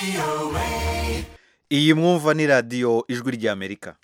iyi mwumva ni radiyo ijwi ry'amerika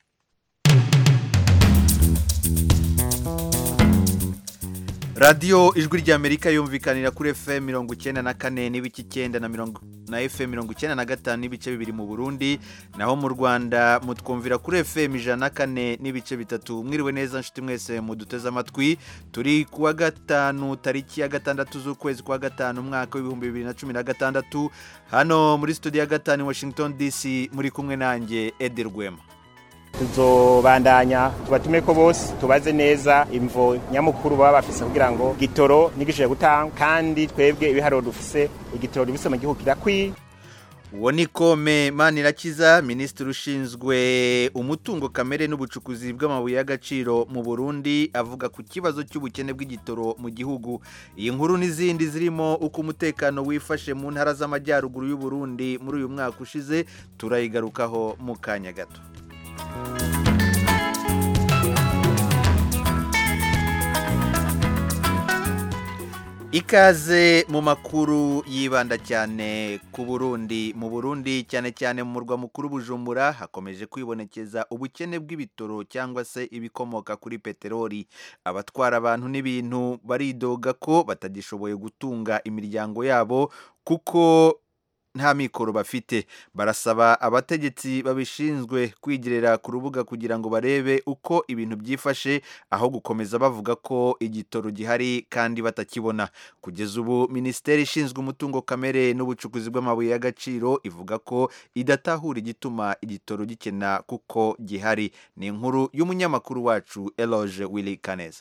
radiyo ijwi ry'amerika yumvikanira kuri fm mirongo icyenda na kane n'ibice icyenda na mirongo na fm mirongo icyenda na gatanu n'ibice bibiri mu burundi naho mu rwanda mutwumvira kuri fm ijana na kane n'ibice bitatu mwiriwe neza nshuti mwese muduteze amatwi turi kuwa gatanu tariki ya gatandatu z'ukwezi kwa gatanu umwaka w'ibihumbi bibiri na cumi na gatandatu hano muri studio ya gatanu i washington dc muri kumwe nanjye edi rwema tuzobandanya tubatume ko bose tubaze neza imvo nyamukuru baba bafise kugira ngo igitoro nigishije gutanga kandi twebwe ibiharuro dufise igitoro dufise mu gihugu kirakwiye uwo ni kome manirakiza minisitiri ushinzwe umutungo kamere n'ubucukuzi bw'amabuye y'agaciro mu burundi avuga ku kibazo cy'ubukene bw'igitoro mu gihugu iyi nkuru n'izindi zirimo uko umutekano wifashe mu ntara z'amajyaruguru y'uburundi muri uyu mwaka ushize turayigarukaho mu kanya gato ikaze mu makuru yibanda cyane ku burundi mu burundi cyane cyane mu murwa mukuru bujumbura hakomeje kwibonekeza ubukene bw'ibitoro cyangwa se ibikomoka kuri peteroli abatwara abantu n'ibintu baridoga ko batagishoboye gutunga imiryango yabo kuko nta mikoro bafite barasaba abategetsi babishinzwe kwigerera ku rubuga kugira ngo barebe uko ibintu byifashe aho gukomeza bavuga ko igitoro gihari kandi batakibona kugeza ubu minisiteri ishinzwe umutungo kamere n'ubucukuzi bw'amabuye y'agaciro ivuga ko idatahura igituma igitoro gikena kuko gihari ni inkuru y'umunyamakuru wacu eloge willy kaneza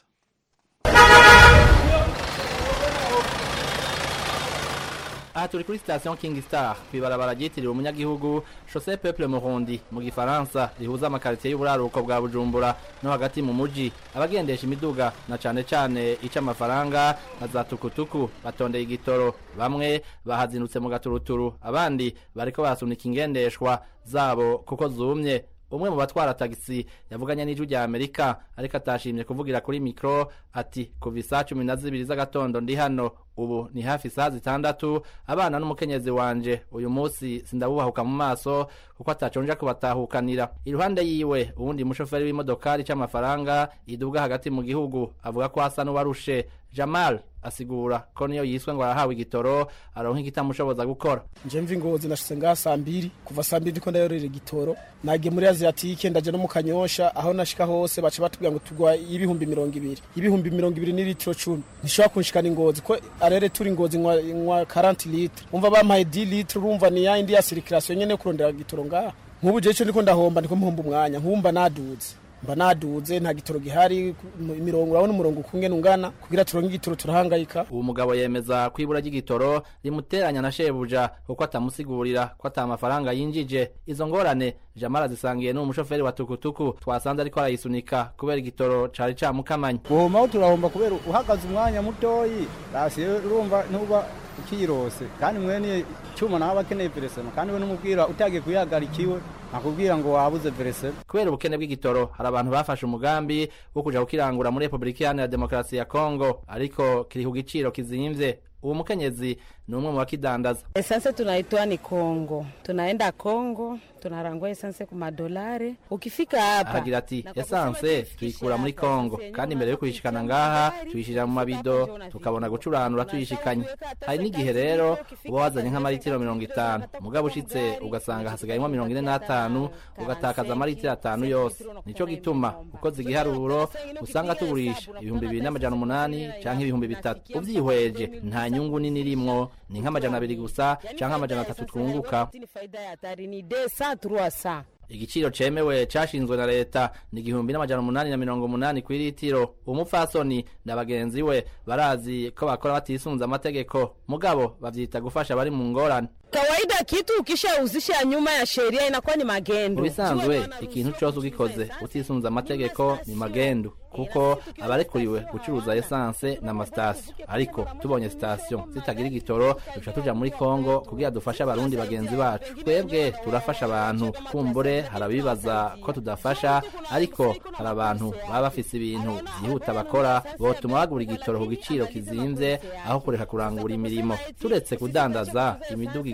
aha turi kuri sitasiyo King Star kw'ibarabara ryitiriwe umunyagihugu Chaussée Peuple Murundi mu gifaransa rihuza amakaritsiye y'uburaruko bwa Bujumbura no hagati mu muji abagendesha imiduga na cane cane ica amafaranga na za tukutuku batondeye igitoro bamwe bahazinutse mu gaturuturu abandi bariko barasunika ingendeshwa zabo kuko zumye umwe mu batwara tagisi yavuganye n'ijwi rya amerika ariko atashimye kuvugira kuri mikoro ati kuva isaa cumi na zibiri z'agatondo ndi hano ubu ni hafi isaha zitandatu abana n'umukenyezi wanje uyu munsi sindabubahuka mu maso kuko ataconja kubatahukanira iruhande yiwe uwundi mushoferi w'imodokari c'amafaranga iduga hagati mu gihugu avuga ko asa n'uwarushe jamal asigura ko niyo yiswe ngo arahawe igitoro aronka ikitamushoboza gukora nje mvi ngozi nashitse ngaha saa mbiri kuva saa mbiri ndiko ndayorera igitoro nagiye muri aziyatike ndaje no mu kanyosha aho nashika hose baca batubwira ngo tugwa y'ibihumbi mirongo ibiri y'ibihumbi mirongo ibiri n'ilitiro cumi ntishobora kunshikana ingozi ko arere turi ingozi nywa nywa 40 litre umva bampaye 10 litre urumva ni yindi ya circulation nyene yo kurondera igitoro ngaha nk'ubu jewe ico ndiko ndahomba ndiko mpomba umwanya nk'umva naduze mba naduze nta gitoro gihari imirongo urabona umurongo ukungene ungana kugira turonke igitoro turahangayika uwo mugabo yemeza ko ibura ry'igitoro rimuteranya na shebuja kuko atamusigurira ko ata mafaranga yinjije izo ngorane jamara zisangiye n'uwo mushoferi wa tukutuku twasanze ariko arayisunika kubera igitoro cari camukamanye guhomaho turahomba kubera uhagaze umwanya mutoyi rasiyo urumva ntuba ukirose kandi mwene cyuma nawe akeneye peresema kandi we n'umubwira utagiye kuyihagarikiwe nakubwira ngo wabuze peresema kubera ubukene bw'igitoro hari abantu bafashe umugambi wo kuja kukirangura muri repubulika iharanira demokarasi ya kongo ariko kiri ku giciro kizimvye uwo mukenyezi ni umwe mu bakidandaza esanse tunaitoa ni Kongo, tunaenda Kongo tunarangua esanse ku madolari. Ukifika hapa ahagira ati esanse tuyikura muri kongo kandi mbere yo kuyishikana ngaha tuyishira mu mabido tukabona gucuranura tuyishikanye hari n'igihe rero uba wazanye nk'amaritiro mirongo itanu mugabo ushitse ugasanga hasigayemo mirongo ine n'atanu ugatakaza amaritiro atanu yose nico gituma ukoze igiharuro usanga tugurisha ibihumbi bibiri n'amajana umunani canke ibihumbi bitatu uvyihweje nta nyungu nini irimwo ni nk'amajana abiri gusa canke amajana atatu twunguka faida ya hatari ni 200 300 igiciro cemewe cashinzwe na leta ni igihumbi n'amajana umunani na mirongo umunani kw'iritiro umupfasoni na bagenzi we barazi ko bakora batisunze amategeko mugabo bavyita gufasha abari mu ngorane Kawaida kitu ukishauzisha nyuma ya sheria inakuwa ni magendo. mu bisanzwe ikintu cose ugikoze utisunze amategeko ni magendu kuko abarekuriwe gucuruza esanse n'amasitasiyo ariko tubonye sitasiyo zitagira igitoro duca tuja muri kongo kugira dufashe abarundi bagenzi bacu twebwe turafasha abantu kumbure hari abibaza ko tudafasha ariko hari abantu baba bafise ibintu byihuta bakora botuma bagura igitoro ku giciro kizimvye aho kureka kurangura imirimo turetse kudandaza imiduga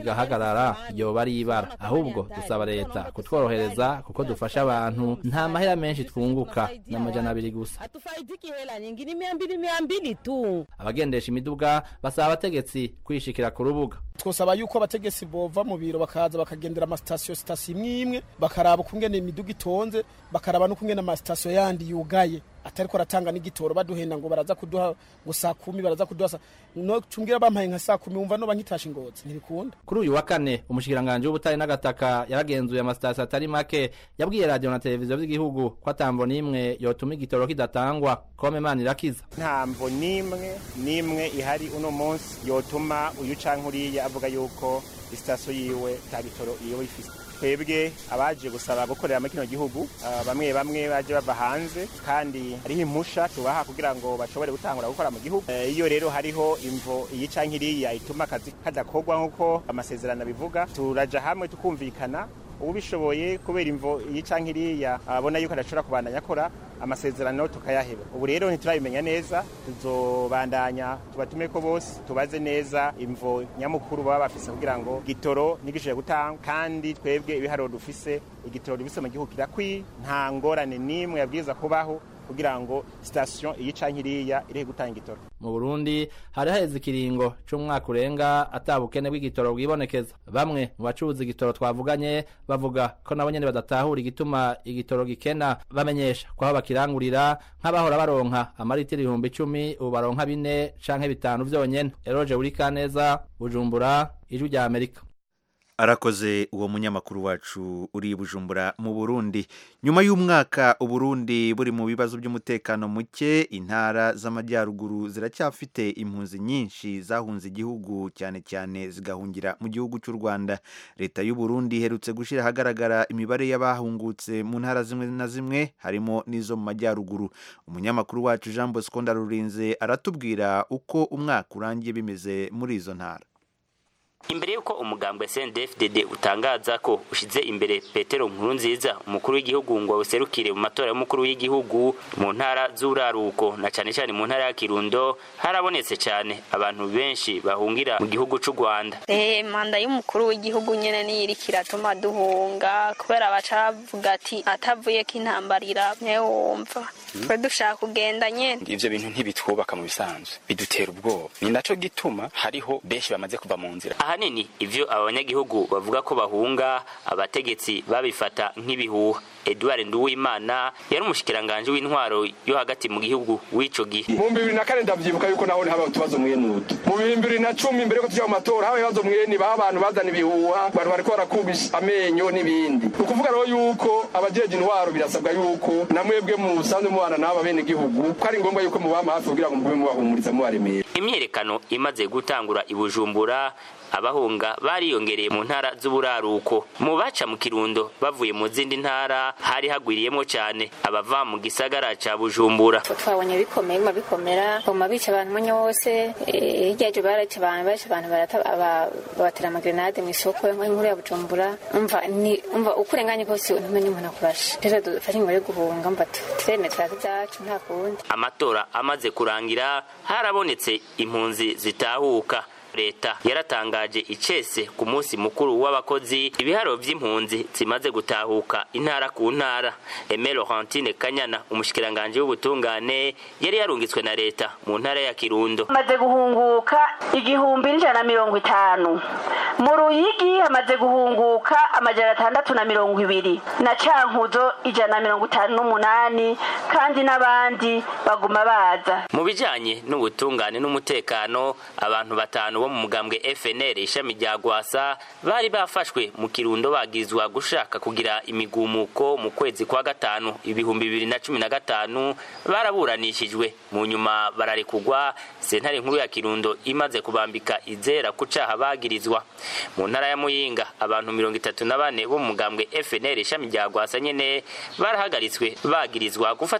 igahagarara yoba ari ibara ahubwo dusaba leta kutworohereza kuko dufasha abantu nta mahera menshi twunguka n'amajana abiri gusa hatufaidiki hela nyingi ni mia mbili mia mbili tu abagendesha imiduga basaba abategetsi kwishikira ku rubuga twosaba yuko abategetsi bova mu biro bakaza bakagendera amasitasiyo sitasiyo imwe imwe bakaraba ukungene imiduga itonze bakaraba n'ukungene amasitasiyo yandi yugaye atariko aratanga n'igitoro baduhenda ngo baraza kuduha ngo saa kumi baraza kuduha saa no cumbwira bampaye nka saa kumi wumva noba nkitasha ingozi ntibikunda kuri uyu wa kane umushikiranganji w'ubutare n'agataka yaragenzuye amasitasiyo atari make yabwiye radiyo na televiziyo vy'igihugu ko atamvo n'imwe yotuma igitoro kidatangwa kome imana irakiza ntamvo n'imwe n'imwe ihari uno munsi yotuma uyu canke uriya avuga yuko isitasiyo yiwe ta gitoro iyo ifise twebwe abaje gusaba gukorera muri kino gihugu ah, bamwe bamwe baje bava hanze kandi hariho impusha tubaha kugira ngo bashobore gutangura gukora mu gihugu Eh, iyo rero hariho imvo iyi canke iriya ituma akazi kadakorwa nk'uko amasezerano abivuga turaja hamwe tukumvikana ubishoboye kubera imvo iyi canke iriya abona yuko adashobora kubandanya akora amasezerano tukayaheba ubu rero ntiturabimenya neza tuzobandanya tubatume ko bose tubaze neza imvo nyamukuru baba bafise kugira ngo gitoro nigishije gutanga kandi twebwe ibiharuro dufise igitoro dufise mu gihugu kirakwiye nta ngorane n'imwe yabwiza kubaho kugira ngo sitasiyo iyi canke iriya irihe gutanga igitoro mu burundi hari haheze ikiringo c'umwaka urenga ata bukene bw'igitoro bwibonekeza bamwe mu bacuruza igitoro twavuganye bavuga ko nabo nyene badatahura igituma igitoro gikena bamenyesha ko aho bakirangurira nk'abahora baronka amaritiro ibihumbi icumi ubu baronka bine canke bitanu vyonyene eroje burikaneza bujumbura ijwi rya amerika arakoze uwo munyamakuru wacu uri i bujumbura mu burundi nyuma y'umwaka uburundi buri mu bibazo by'umutekano muke intara z'amajyaruguru ziracyafite impunzi nyinshi zahunze igihugu cyane cyane zigahungira mu gihugu cy'u rwanda leta y'u burundi iherutse gushyira ahagaragara imibare y'abahungutse mu ntara zimwe na zimwe harimo n'izo mu majyaruguru umunyamakuru wacu jean bosco ndarurinze aratubwira uko umwaka urangiye bimeze muri izo ntara imbere y'uko umugambwe CNDD-FDD utangaza ko ushize imbere Petero Nkurunziza umukuru w'igihugu ngo awuserukire mu matora y'umukuru w'igihugu mu ntara z'uraruko na cyane cyane mu ntara ya Kirundo harabonetse cyane abantu benshi bahungira mu gihugu c'u Rwanda Eh, manda y'umukuru w'igihugu nyene niyo iriko iratuma duhunga kubera baca bavuga ati atavuye ko intambara iramye wumva twe dushaka kugenda nyene ivyo bintu ntibitwubaka mu bisanzwe bidutera ubwoba ni naco gituma hariho benshi bamaze kuva mu nzira ahanini ivyo aba banyagihugu bavuga ko bahunga abategetsi babifata nk'ibihuha Edouard Nduwimana yari umushikiranganje w'intwaro yo hagati mu gihugu w'ico gihe mu bihumbi bibiri na kane ndavyibuka yuko naho haba utubazo mwene utu mu bihumbi bibiri na cumi mbere ko tuja mu matora haba ibibazo mwene baho abantu bazana ibihuha abantu bariko barakubisha amenyo n'ibindi ni ukuvuga rero yuko abajeje intwaro birasabwa yuko namwebwe musanzwe mubana n'aba bene gihugu ko ari ngombwa yuko mubama hafi kugira ngo mugume mubahumuriza mubaremera imyerekano imaze gutangura i Bujumbura abahunga bariyongereye mu ntara z'uburaruko mu baca mu kirundo bavuye mu zindi ntara hari hagwiriyemo cyane abava mu gisagara ca Bujumbura twabonye bikomeye biguma bikomera baguma bica abantu umwanya wose eh, hirya yajo baraca abantu baca abantu barata- aba- babatera amagrenade mu isoko nk'inkuru ya bujumbura umva ni umva uko urenganye kose ntumenye umuntu akurashe rero dufashe inyuma yo guhunga mva tu- turemeye turaza ibyacu nta kundi amatora amaze kurangira harabonetse impunzi zitahuka leta yaratangaje icese ku munsi mukuru w'abakozi ibiharo vy'impunzi zimaze gutahuka intara ku ntara Aime Laurentine Kanyana umushikiranganje w'ubutungane yari yarungitswe na leta mu ntara ya Kirundo hamaze guhunguka igihumbi n'ijana na mirongo itanu mu ruyigi hamaze guhunguka amajana atandatu na mirongo ibiri na cankuzo ijana na mirongo itanu n'umunani kandi n'abandi baguma baza mu bijanye n'ubutungane n'umutekano abantu batanu bo mu mugambwe FNL ishami rya Gwasa bari bafashwe mu Kirundo bagizwa gushaka kugira imigumuko mu kwezi kwa gatanu ibihumbi bibiri na cumi na gatanu baraburanishijwe mu nyuma bararekugwa sentare nkuru ya Kirundo imaze kubambika izera ku caha bagirizwa mu ntara ya Muyinga abantu mirongo itatu na bane bo mu mugambwe FNL ishami rya Gwasa nyene barahagaritswe bagirizwa gufata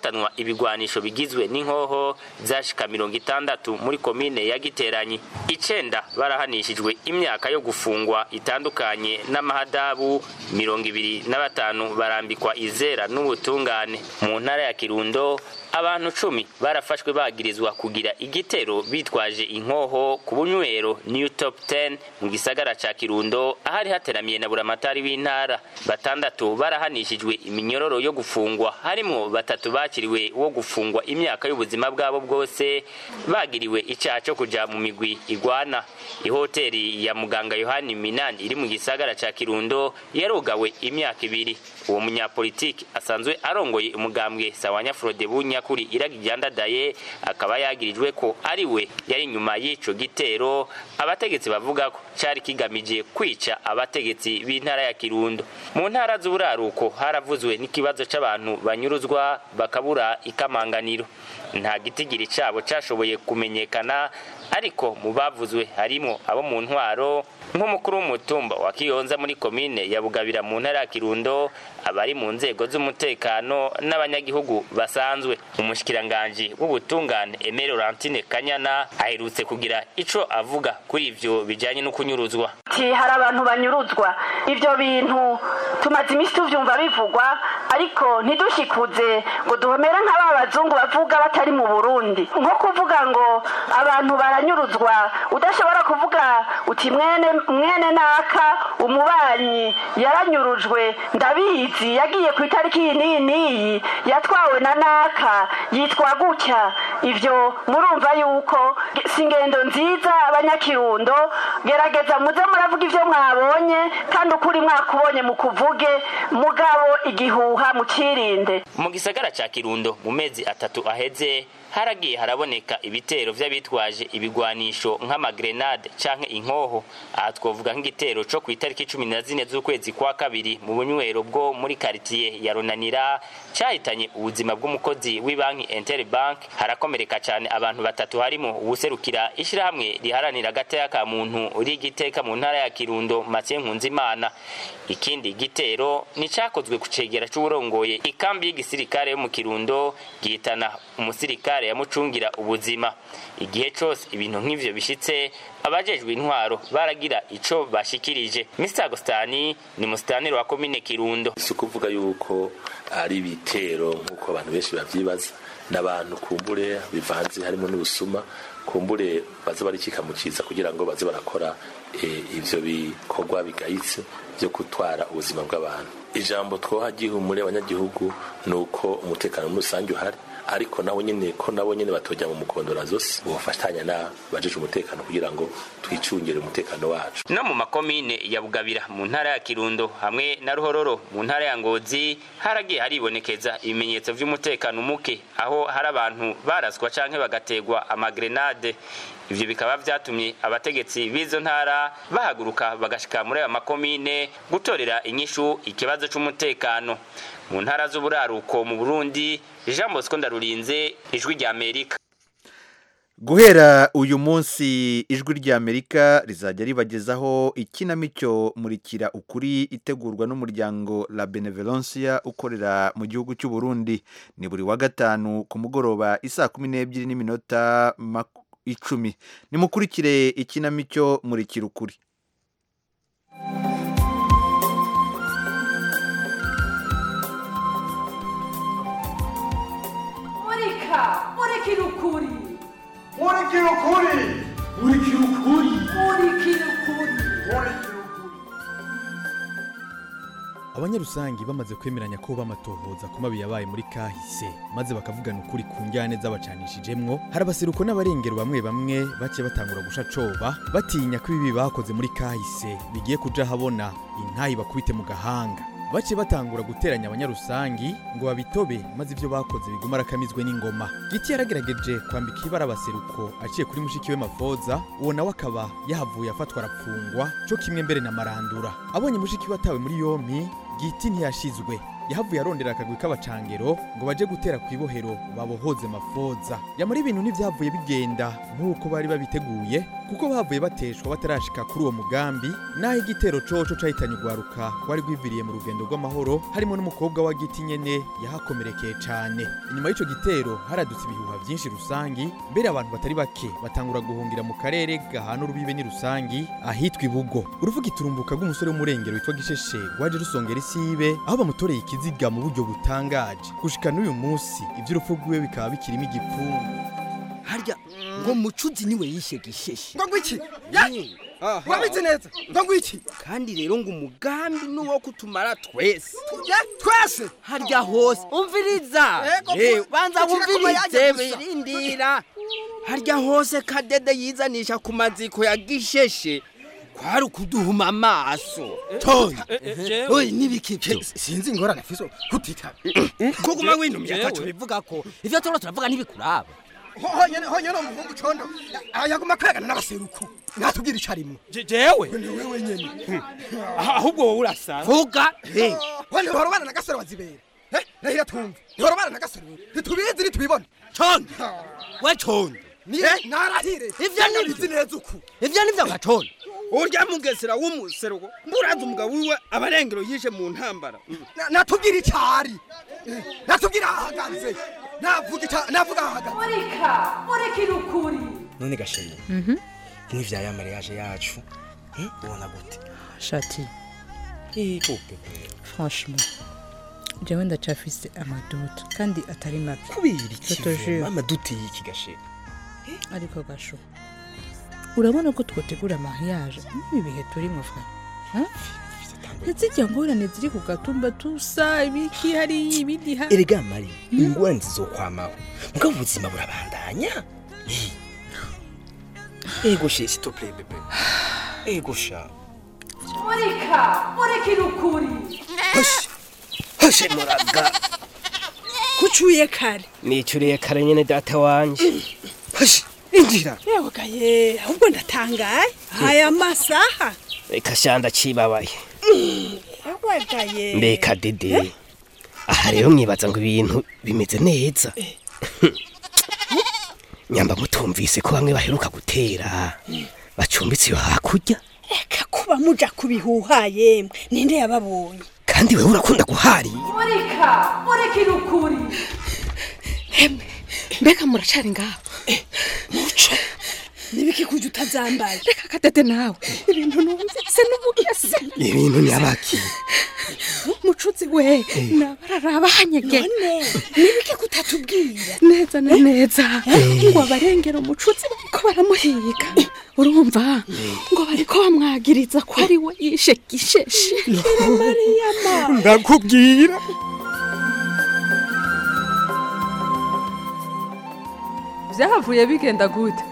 gufatanwa ibigwanisho bigizwe n'inkoho zashika mirongo itandatu muri komine ya giteranyi icenda barahanishijwe imyaka yo gufungwa itandukanye n'amahadabu mirongo ibiri na batanu barambikwa izera n'ubutungane mu ntara ya kirundo abantu cumi barafashwe bagirizwa kugira igitero bitwaje inkoho ku bunywero new top 10 mu gisagara ca kirundo ahari hateramiye na buramatari w'intara batandatu barahanishijwe iminyororo yo gufungwa harimwo batatu bakiriwe wo gufungwa imyaka y'ubuzima bwabo bwose bagiriwe icaha co kuja mu migwi igwana ihoteri ya muganga yohani minani iri mu gisagara ca kirundo yarugawe imyaka ibiri uwo munyapolitiki asanzwe arongoye umugambwe sawanya frode bunyakuri iragijyandadaye akaba yagirijwe ko ari we yari inyuma y'ico gitero abategetsi bavuga ko cari kigamije kwica abategetsi b'intara ya kirundo mu ntara z'uburaruko haravuzwe n'ikibazo c'abantu banyuruzwa bakabura ikamanganiro nta gitigiri cabo cashoboye kumenyekana ariko mu bavuzwe harimo abo mu ntwaro nk'umukuru w'umutumba wa kiyonza muri komine ya bugabira mu ntara ya kirundo abari mu nzego z'umutekano n'abanyagihugu basanzwe umushikiranganji w'ubutungane Aimé Laurentine Kanyana aherutse kugira ico avuga kuri ivyo bijanye no kunyuruzwa ati hari abantu banyuruzwa ibyo bintu tumaze iminsi tuvyumva bivugwa ariko ntidushikuze ngo duhomere nk'aba bazungu bavuga batari mu burundi nko kuvuga ngo abantu baranyuruzwa udashobora kuvuga uti mwene mwene naka umubanyi yaranyurujwe ndabizi yagiye ku itariki iyi n'iyi n'iyi yatwawe na naka yitwa gutya ibyo murumva yuko si ingendo nziza abanyakirundo gerageza muze muravuga ibyo mwabonye kandi ukuri mwakubonye mu kuvuge mugabo igihuha mukirinde mu gisagara ca kirundo mu mezi atatu aheze haragiye haraboneka ibitero vy'abitwaje ibigwanisho nk'amagrenade canke inkoho aha twovuga nk'igitero co ku itariki cumi na zine z'ukwezi kwa kabiri mu bunywero bwo muri karitiye ya runanira cahitanye ubuzima bw'umukozi w'ibanki interbank harakomereka cane abantu batatu harimo uwuserukira ishirahamwe riharanira agateka ka muntu rigiteka mu ntara ya kirundo mathieu nkunzimana ikindi gitero ni cakozwe ku cegera c'uwurongoye ikambi y'igisirikare yo mu kirundo gihitana umusirikare yamucungira ubuzima igihe cose ibintu nk'ivyo bishitse abajejwe intwaro baragira ico bashikirije Mr Agostani ni musitaniro wa komine Kirundo si ukuvuga yuko ari ibitero nk'uko abantu benshi bavyibaza n'abantu kumbure bivanze harimo n'ubusuma kumbure baza barikika mu ciza kugira ngo baze barakora ivyo bikorwa bigayitse vyo gutwara ubuzima bw'abantu ijambo twoha gihumure abanyagihugu ni uko umutekano muri rusange uhari ariko nabo nyene ko nabo nyene batojya mu mukondora zose bofatanya na bajeje umutekano kugira ngo twicungire umutekano wacu no mu makomine ya bugabira mu ntara ya kirundo hamwe na ruhororo mu ntara ya ngozi haragiye haribonekeza ibimenyetso vy'umutekano muke aho hari abantu baraswa canke bagategwa amagrenade ivyo bikaba vyatumye abategetsi b'izo ntara bahaguruka bagashika muri ayo makomine gutorera inyishu ikibazo c'umutekano mu ntara z'uburaruko mu burundi jean bosco ndarurinze ijwi rya amerika guhera uyu munsi ijwi ry'amerika rizajya ribagezaho ikinamico murikira ukuri itegurwa n'umuryango la benevolencia ukorera mu gihugu cy'u Burundi ni buri wa gatanu ku mugoroba isaa kumi n'ebyiri n'iminota icumi nimukurikire ikinamico murikira ukuri murika murikira ukuri murikira ukuri murikira ukuri murikira ukuri abanyarusangi bamaze kwemeranya ko bamatohoza ku mabi yabaye muri kahise maze bakavugana ukuri ku njyane z'abacanishijemwo hari abaseruko n'abarengero bamwe bamwe bake batangura gusha coba batinya ko ibibi bakoze muri kahise bigiye kuja habona intayi bakubite mu gahanga bace batangura guteranya abanyarusangi ngo babitobe maze ivyo bakoze biguma arakamizwe n'ingoma giti yaragerageje kwambika ibara abaseruko aciye kuri mushiki we mafoza uwo nawe akaba yahavuye afatwa arapfungwa co kimwe mbere na marandura abonye mushiki we atawe muri yompi giti ntiyashizwe yahavuye arondera akagwi k'abacangero ngo baje gutera ku ibohero babohoze mafoza yamara ibintu ntivyavuye bigenda nk'uko bari babiteguye kuko bavuye bateshwa batarashika kuri uwo mugambi naho igitero coco cahitanye ugwaruka rwari rwiviriye mu rugendo rw'amahoro harimo n'umukobwa wa giti nyene yahakomerekeye cane inyuma y'ico gitero haradutse ibihuha vyinshi rusangi mbere abantu batari bake batangura guhungira mu karere gahana urubibe ni rusangi ahitwa ibugo uruvuga iturumbuka rw'umusore w'umurengero witwa gisheshe rwaje rusongera isibe aho bamutoreye ikiziga mu buryo butangaje gushika n'uyu munsi ivy'urupfu rwiwe bikaba bikirimo igipfungu harya ngo mucuzi niwe yishe gisheshe ngo ngwiki wabizi neza ngo ngwiki kandi rero ngo umugambi nuwo kutumara twese twese harya hose umviriza Ego, Eh, banza kugira ngo wumvirize yaje gusa. birindira harya hose kadede yizanisha ku maziko ya gisheshe kwari ukuduhuma amaso toya jewe. oyi nibiki byo sinzi ingorane fiso kutitaba kuguma winumye ataco bivuga ko ivyo turiko turavuga ntibikuraba honyene honyene umuhungu condo yaguma kwegana n'abaseruku natubwira ico arimwo jewe ni wewe nyene ahubwo wowe urasa vuga wende horobana na gasore wazibera Eh, rahira tumva horobana na gasore ntitubizi ntitubibona condo we condo niye narahire ivyo ni bizi neza uku ivyo nivyo gacondo urya mugesera w'umuseruko mburaza umugabo wiwe abarengero yishe mu ntambara Na- natubwira ico ari Eh, natubwira ahagaze navuga ica- navuga ahagaze murika murikira ukuri none gashema nk'ivya ya mariage yacu eh, ubona gute shati iko franchement jewe ndacafise amaduto kandi atari make kubera Je te jure. ikivo amaduti y'iki gashema ariko gasho urabona ko twotegura mariage n'ibi bihe turimo fwa ntizijya ngorane ziri ku gatumba tusa ibiki hariya ibindi ha erega mari ingorane zizokwamaho mugabo ubuzima burabandanya Eh. ego she s'il te plaît bebe ego sha murika murikira ukuri hoshe muraga kucuye kare nicuriye kare nyene data wanje hoshe injira yewe gaye ahubwo ndatangaye aya masaha reka shanda cibabaye yewe gaye mbeka dede aha rero mwibaza ngo ibintu bimeze neza nyamba mutumvise ko bamwe baheruka gutera bacumbitse iyo hakurya reka kuba muja kubihuha yemwe ninde yababonye kandi wewe urakunda guharira murika murikira ukuri mbega muracari ngaho muco nibiki kuja utazambaye reka kadede nawe ibintu numvise n'ubugese ibintu nyabaki mucuzi we nabararaba hanyege nibiki kutatubwira neza na neza ngo abarengera umucuzi bariko baramuhiga urumva ngo bariko bamwagiriza ko ari we yishe gisheshe mariyama ndakubwira byahavuye bigenda gute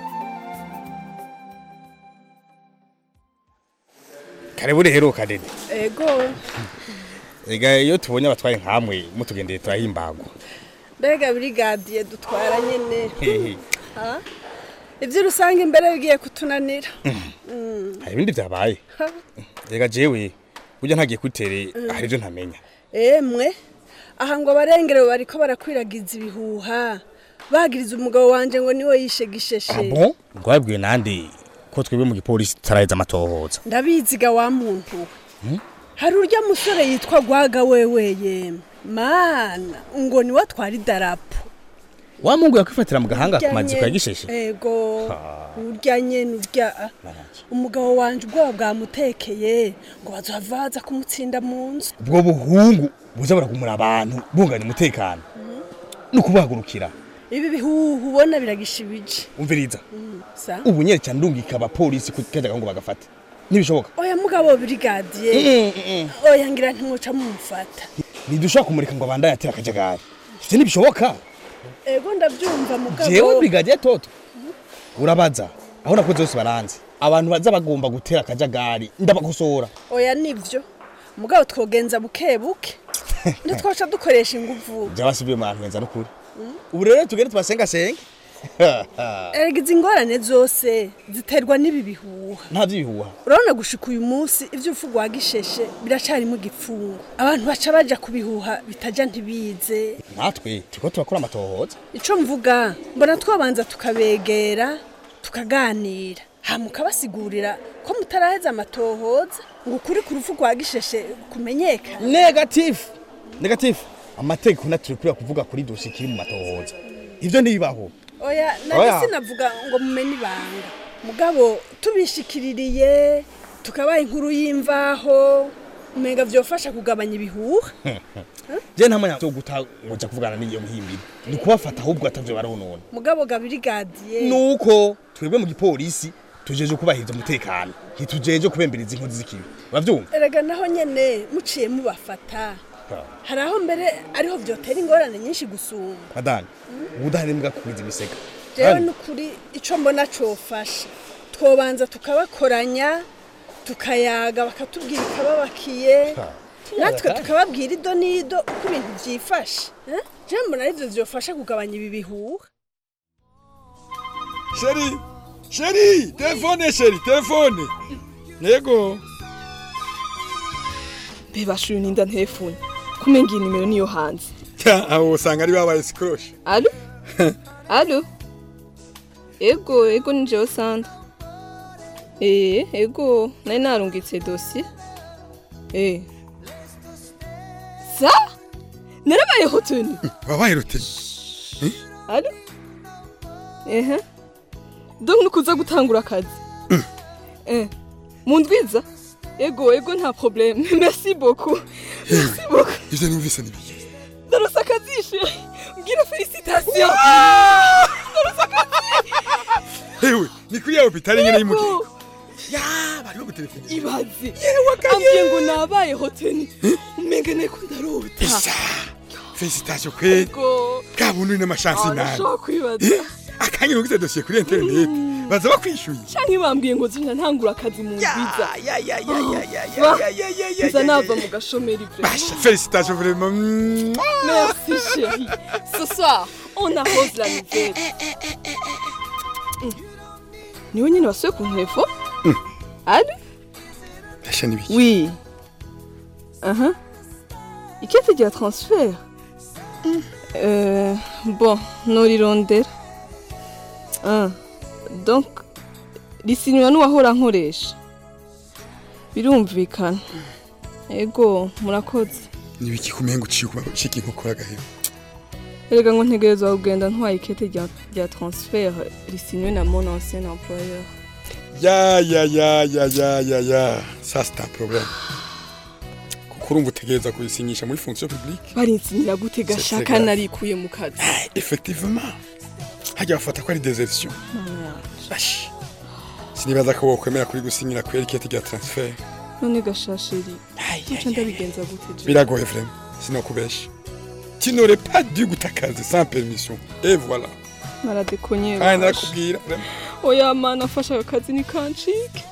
karibu rero kadede ego ega iyo tubonye abatwaye nkamwe mutugendeye turahimbagwa mbega brigadiye dutwara nyene Hehe. Ha? ivyo rusange imbere bigiye kutunanira Mm. hari ibindi byabaye Ha. ega jewe burya ntagiye kwitere Mm. hari ibyo ntamenya emwe aha ngo abarengero bariko barakwiragiza ibihuha bagiriza umugabo wanje ngo niwe yishe gisheshe bon rwabwiwe nande ko twebwe mu gipolisi tutaraheza amatohoza ndabiziga wa muntu we Hmm? hari urya musore yitwa gwaga wewe yemwe mana ngo niwe atwara idarapo wa mungu yakwifatira mu gahanga ku Urya maziko ya nyene- gisheshe ego Ha. urya nyene urya umugabo wanje ubwoba bwamutekeye ngo bazohava baza kumutsinda mu nzu ubwo buhungu buza buragumura abantu bunganya umutekano ni ukubahagurukira ibi bihuhu ubona biragishibije umviriza Mm, sa ubu nyere cyane ndungika abapolisi ku kajyaga ngo bagafate ntibishoboka oya mugabo brigadier Mm, mm, oya ngira ntimwica mumufata ntidushobora kumurika ngo abandanye atera akajagari ivyo ntibishoboka ego ndabyumva mugabo jewe brigadier toto urabaza aho nakoze bose baranzi abantu baza bagomba gutera akajagari ndabakosora oya nivyo mugabo twogenza buke buke ntitwaca dukoresha inguvu byabasubiye mu bantu benza n'ukuri ubu rero tugende tubasengasenge erega izi ngorane zose ziterwa n'ibi bihuha nta by'ibihuha urabona gushika uyu munsi ivy'urupfu rwa gisheshe biracarimo igipfungu abantu baca baja kubihuha bitaja ntibize natwe turiko turakora amatohoza ico mvuga mbona twabanza tukabegera tukaganira hama ukabasigurira ko mutaraheza amatohoza ngo ukuri ku rupfu rwa gisheshe kumenyekana negatifu negatifu amategeko naturi kuriya kuvuga kuri dosi kiri mu matohoza ivyo ntibibaho oya Oya. nanjye sinavuga ngo mumenye ibanga mugabo tubishikiririye tukabaha inkuru y'imvaho umenga vyofasha kugabanya ibihuha je nta mwanya wo guta ngoja kuvugana n'iyo muhimbiri ni kubafata ahubwo atavyo baronona mugabo gabiri gadiye nuko twebwe mu gipolisi tujeje kubahiriza umutekano ntitujeje kubemberiza inkozi z'ikibi uravyumva erega naho nyene muciye mubafata hari aho mbere ariho vyotera ingorane nyinshi gusumba madani ubudahemuka kugwiza imisega jewe nukuri ico mbona cofasha twobanza tukabakoranya tukayaga bakatubwira ikababakiye natwe tukababwira ido n'ido uko ibintu vyifashe eh? jewe mbona arivyo vyofasha kugabanya ibi bihuha sheri sheri telefone sheri telefone yego bebashuye ninda telefone kumenga iyi nimero niyo hanze aho usanga ari babaye sikoroshe alo alo ego ego ni jewe sanda ee ego nari narungitse dosiye ee sa narabayeho tuni wabaye ruteni alo ehe donc nukuza gutangura akazi eh mundwiza ego ego nta problème merci beaucoup merci beaucoup ivyo numvise nibiki ndaronse akazishe mbwira felicitation ndaronse akazi hewe ni kuri ya hopitali nyene y'umugi ya bariho gutelefona ibaze ambwiye ngo nabaye hoteli umenga neko ndarota felicitation kweli Ego. bwa buntu n'amashansi Ah, nani ndashobora kwibaza akanya nugize dosiye kuri internet baza bakwishyuye canke bambwiye ngo zinja ntangura akazi mu nziza ya ya ya ya ya Va, ya ya ya ya nza ya nava mu gashomeri Basha, félicitations vraiment. Merci chérie. Ce soir, on arrose la nouvelle. Mm. Niwe nyine wasuye ku ntefo? Allô? Basha nibiki? Oui. Uh-huh. Ikete rya transfert? Euh, bon, norirondera. Ah, donc risinywa n'uwahora nkoresha. Birumvikana. Ego, murakoze. Nibiki kumenga uciye kuba ushika inkokora gahero. erega ngo ntegerezwa kugenda ntwaye ikete rya rya transfert risinywe na mon ancien employeur Ya ya ya ya ya ya ya. Ça c'est un problème. Kuko urumva utegereza kuyisinyisha muri fonction publique. barinsinyira gute gashaka grave. narikuye mu kazi Effectivement. Hajya bafata ko ari désertion. Mana yanje. Bash. Sinibaza ko wokwemera kuri gusinyira kwera ikete rya transfert. none gashasheri muca ndabigenza gute je Biragoye vraiment. Sinokubesha. Tu n'aurais pas dû gutakaza sans permission. Et voilà. naradekonye Kandi narakubwira vraiment. oya mana afasha ako kazi ni kancike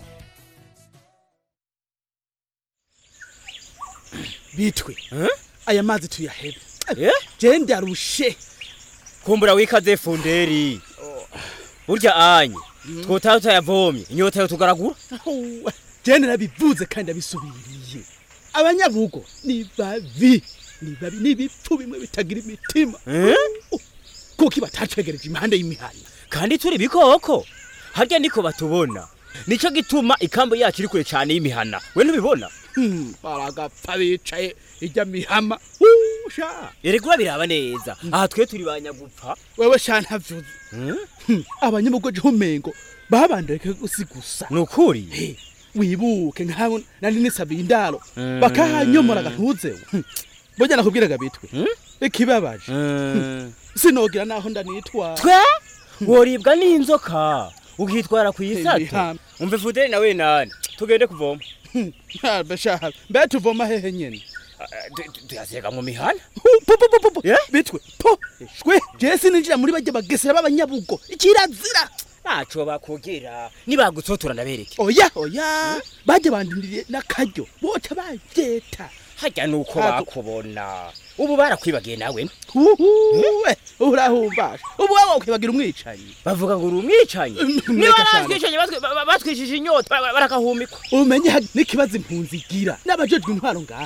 bitwe aya mazi tuyahebe Eh? je ndarushe kumbura wikaze funderi burya anye twotaha tutayavomye inyota yo tugaragura je narabivuze kandi abisubiriye abanyabugo ni babi ni babi ni ibipfu bimwe bitagira imitima kuko batacegereje impande y'imihana kandi turi bikoko harya niko batubona nico gituma ikambo yacu iri kure cyane y'imihana we ntubibona baragapfa bicaye ijya mihama usha erega urabiraba neza aha twe turi banyagupfa wewe sha ntavyuze abanyabugo je umengo babandeke gusi gusa nukuri wibuke nkabo nari nisabiye indaro Mm. bakahanyomora gatuzewe burya nakubwiraga bitwe ikibabaje sinogira naho ndanitwara twe woribwa n'inzoka ukitwara ku isato Imihana. umva fuderi nawe nani tugende kuvoma bashaha mbe tuvoma hehe nyene tuyasega mu mihana bitwe po shwe je sininjira muri bajya bagesera b'abanyabugo ikirazira ntaco bakugira nibagutsotora ndabereke oya oya bajya bandindiriye n'akaryo boca bavyeta harya nuko Ntago- bakubona ubu barakwibagiye nawe uhuwe urahumbasha ubu wewe ukwibagira umwicanyi bavuga ngo uri umwicanyi niba Mureka cyane. batwicanyi batwi- ba- ba- batwishije inyota ba- ba- barakahumikwa umenye ha- n'ikibazo impunzi igira n'abajejwe intwaro ngaha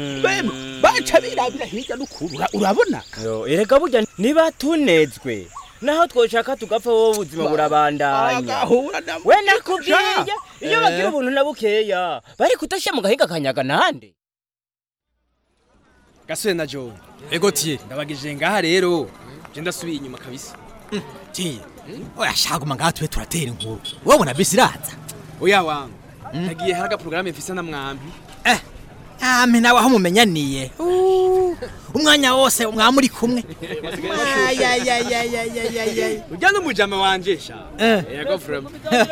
bemwe baca birabira hirya n'ukuru ura- urabona Yo, erega burya niba tunezwe naho twoshaka tugapfa wowe ubuzima burabandanya Agahura na we nakubwiye iyo Eh. bagira ubuntu na bukeya bari kudashyira mu gahinga kanyaga nande gasore na john ego tiye ndabagije ngaha rero je ndasubiye inyuma kabisa tiye oya shaguma ngaha tube turatera inkuru wabona bisi iraza oya wangu nagiye hari agaporogaramu mfise na mwambi ame nawe aho mumenyaniye Uh, umwanya wose mwaba muri kumwe Ayayayayayayayay. urya n'umujama wanje sha Eh. yego frema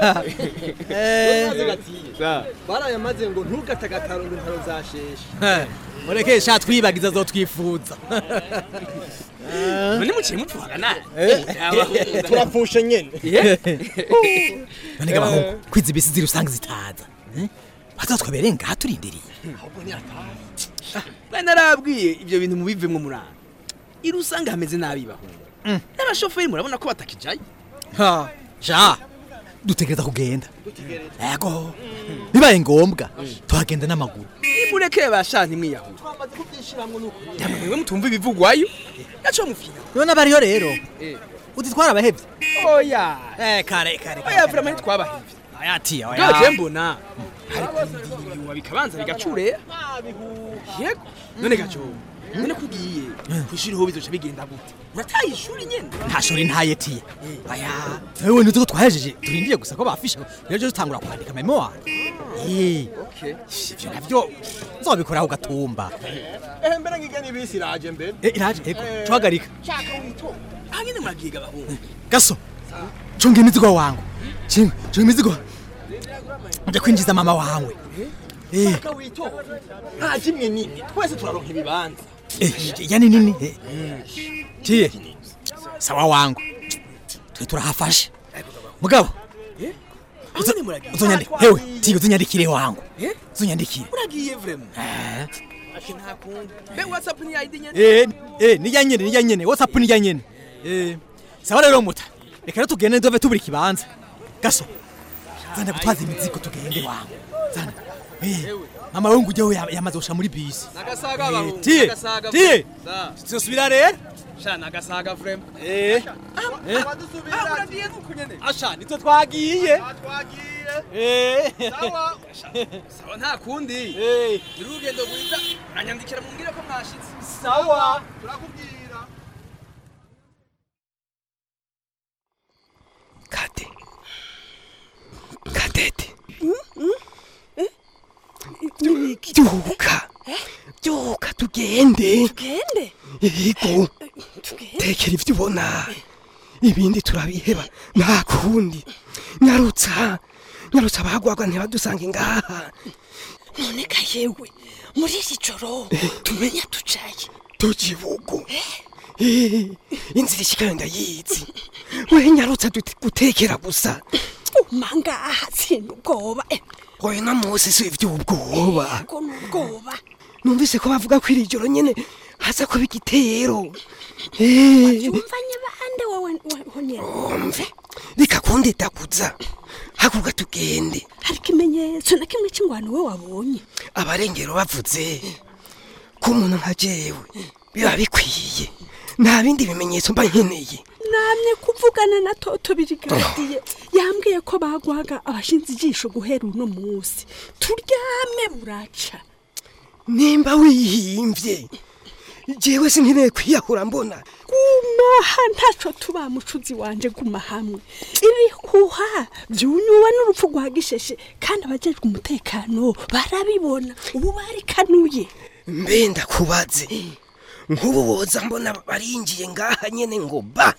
barayamaze ngo ntugatagatarunga intaro zasheshe Eh, mureke sha twibagiza zotwifuza none muciye mupfuhaga nawe turapfushe nyene none gabahungu kwiza ibisi ziri usanga zitaza Eh? bazotwebereye ngaha turindiriye bari narabwiye ibyo bintu mubivemwo muranga iri usanga hameze nabi bahungu n'abashoferi murabona ko batakijaye ha sha dutegereza kugenda yego bibaye ngombwa tuhagenda n'amaguru nimurekeye basha ntimwiyahure mwe mutumva ibivugwayo naco mufina none abariyo rero uditwara abahevye oya eh kare kare oya vrema ntitwabahevye aya tiya bwa je mbona hari kurindiriwe bikabanza bigacurera yego none gaco none kugiye kwishuri ho bizoca bigenda gute urataye ishuri nyene nta shuri ntaye tiye aya wewe ntuzi ko twahejeje turindiye gusa ko bafisha rero dutangura kwandika memoire eh ivyo navyo nzobikora ugatumba ehe mbere ngigeni bisi iraje mbere eh iraje ego tuhagarika shaka wito hanyine muragiga bahungu gaso chunga imizigo wangu chunga chunga imizigo nje kwinjiza mama wawe eh shaka wito nta kimwe nini twese turaronka ibibanza eh yani nini eh tiye sawa wangu twe turahafashe mugabo uzonyandike hewe tiye uzonyandikire wangu uzonyandikire uragiye vrema eh ati nta kundi be whatsapp ni ID nyene eh eh nijya nyene nijya nyene whatsapp nijya nyene eh sawa rero muta reka rero tugende ndove tubura ikibanza gaso zanda gutwaza imizigo tugende wangu zanda eh mama we ngujyeho yamaze gusha muri bisi nagasaga Eh, bahungu tiye nagasaga tiye Za. tuzosubira rero sha nagasaga vrema eh eh uragiye nuko nyene asha nitwe twagiye twagiye eh sawa sawa nta kundi eh urugendo rwiza uranyandikira mumbwire ko mwashitse sawa turakubwira kade kadete byuka byuka tugende tugende yego tekera ibyo ubona ibindi turabiheba nta kundi nyarutsa nyarutsa abagwagwa ntibadusange ngaha none ka yewe muri iri joro tumenya tucaye tukibugu Eh, inzira ishikayo ndayizi we nyarutsa dute- gutekera gusa umangaha tsinda ubwoba eh, oya na mose si ivy'ubwoba ko n'ubwoba numvise ko bavuga ko iri joro nyene haza kuba igitero Eh, yumvanye bande wowe honyene umve reka kundedaguza haguruka tugende hari ikimenyetso na kimwe cy'ingwano we wabonye abarengero bavuze ko umuntu nka jewe biba bikwiye nta bindi bimenyetso mba nkeneye namye kuvugana na toto birigadiye yambwiye ko bagwaga abashinze ijisho guhera uno munsi turyame buraca nimba wihimvye jewe sinkeneye kwiyahura mbona gumaha ntaco tuba mucuzi wanje guma hamwe ibihuha byunyuwe n'urupfu rwa gisheshe kandi abajejwe umutekano barabibona ubu barikanuye mbe ndakubaze nk'ubu woza mbona barinjiye ngaha nyene ngo ba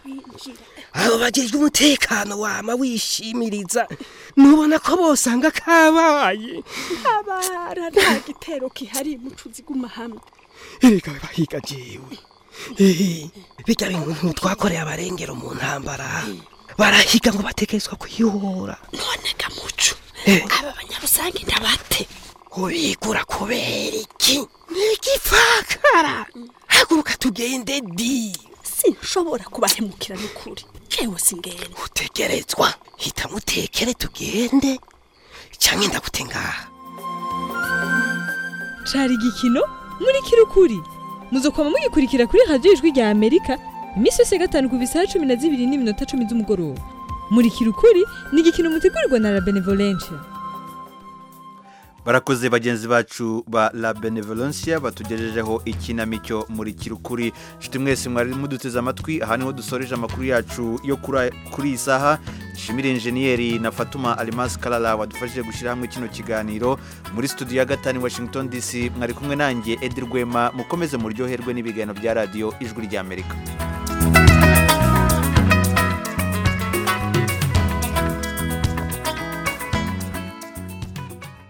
abo bajejwe umutekano wama wishimiriza nubona ko bosanga kabaye abara nta gitero kihari mucuzi guma hamwe erega bahiga jewe Eh, bijya bintu ntitwakoreye abarengero mu ntambara barahiga ngo bategerezwa kwihora none gamuco Eh. aba banyarusange ndabate ubigura kubera iki nigipfakara haguruka tugende di sinshobora kubahemukira n'ukuri jewe singenda utegerezwa hita mutekere tugende cyangwa ndagute ngaha cari igikino muri kirukuri muzokoma mugikurikira kuri radiyo ijwi rya amerika iminsi yose ya gatanu kuva isaha cumi na zibiri n'iminota cumi z'umugoroba murikira ukuri ni igikino mutegurirwa na la benevolencia barakoze bagenzi bacu ba la benevolencia batugejejeho ikinamico muri kirukuri nshuti mwese mwari muduteze amatwi aha niho dusoreje amakuru yacu yo kuri kuri iyi saha nshimire injeniyeri na fatuma alimasi karara wadufashije gushyira hamwe kino kiganiro muri studio ya gatanu washington dc mwari kumwe nanjye edi rwema mukomeze muryoherwe n'ibiganiro bya radiyo ijwi ry'amerika